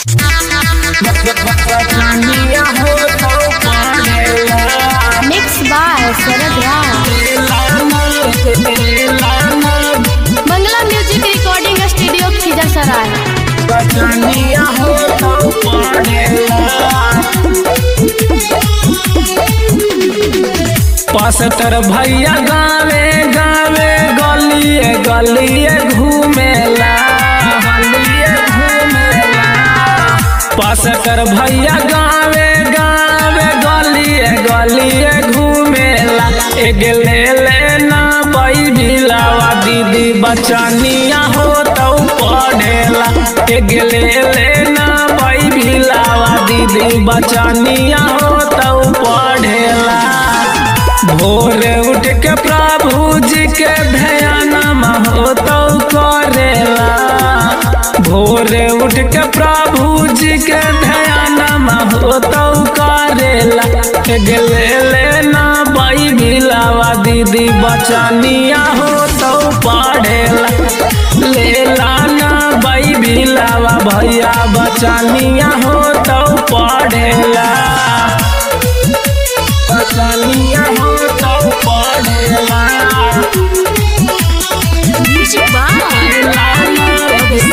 Mixed by Sarad Rao. Bangla Music Recording Studio Khijasaray. पास्टर भैया गावे गावे गलिए गलिए घूमेला गलिए घूमेला पास्टर भैया गावे गावे गलिए गलिए घूमेला एक ले लेना बई भिलावा दीदी बचनिया हो तो पढ़ेला एक ले लेना बई भिलावा दीदी बचनिया हो तो पढ़ेला भोरे उठ के प्रभु जी के ध्यान हो तो करेला भोरे उठ के प्रभु जी के ध्यान हो तो करेला गेले लेना बाई भिलावा दीदी बचनिया हो तो पढ़ेला ले लाना बाई भिलावा भैया बचनिया हो तो पढ़ेला बचनिया हो तो पढ़ेला Music by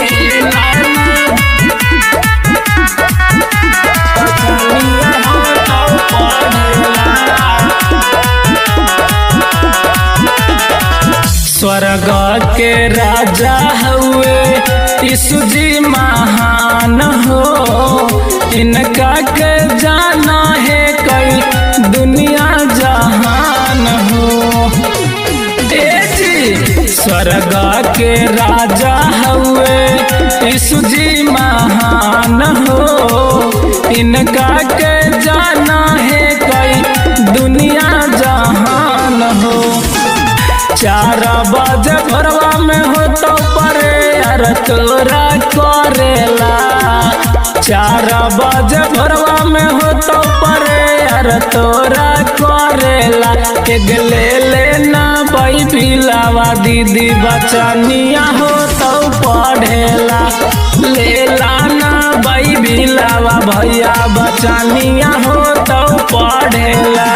स्वर्ग के राजा हुए यीशु जी महान हो इनका के जाना है कई दुनिया जहान हो ए जी स्वर्ग के राजा हुए यीशु जी महान हो इनका के जाना है कई दुनिया जहान हो चार बजे भरवा में हो तो परे यार तोरा करेला चार बजे भरवा में हो तो परे यार तोरा करेला एक ले लेना बाई पिलावा दीदी बचनिया हो तो पढ़ेला ले लाना बाई बिलावा भैया बचनिया हो तो पढ़ेला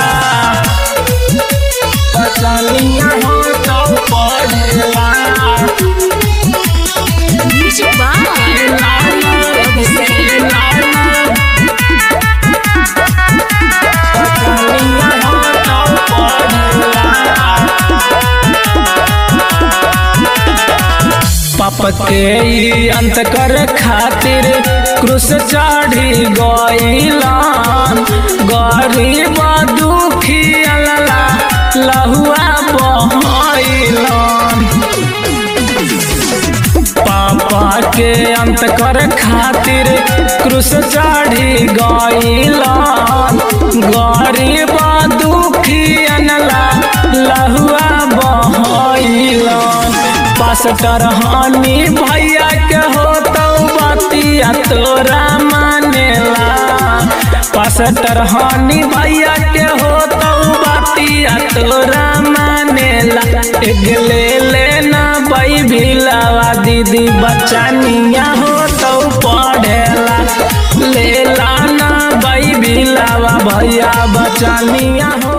बचनिया हो तो पढ़ेला Music by पाप के ई अंत कर खातिर क्रूस चढ़ी गईलान गरीब दुखी अल्ला लहुआ बहैलान पापा के अंत कर खातिर क्रूस चढ़ी गईलान गरीब दुखी अनला लहुआ बहैलान पास्टर हानि भैया के हो तो बतिया तोरा मानेला पास्टर हानि भैया के हो तो बतिया तोरा मानेला एक ले लेना बई भिलावा दीदी बचनिया हो तो पढ़ेला ले लाना बई भिलावा भैया बचनिया हो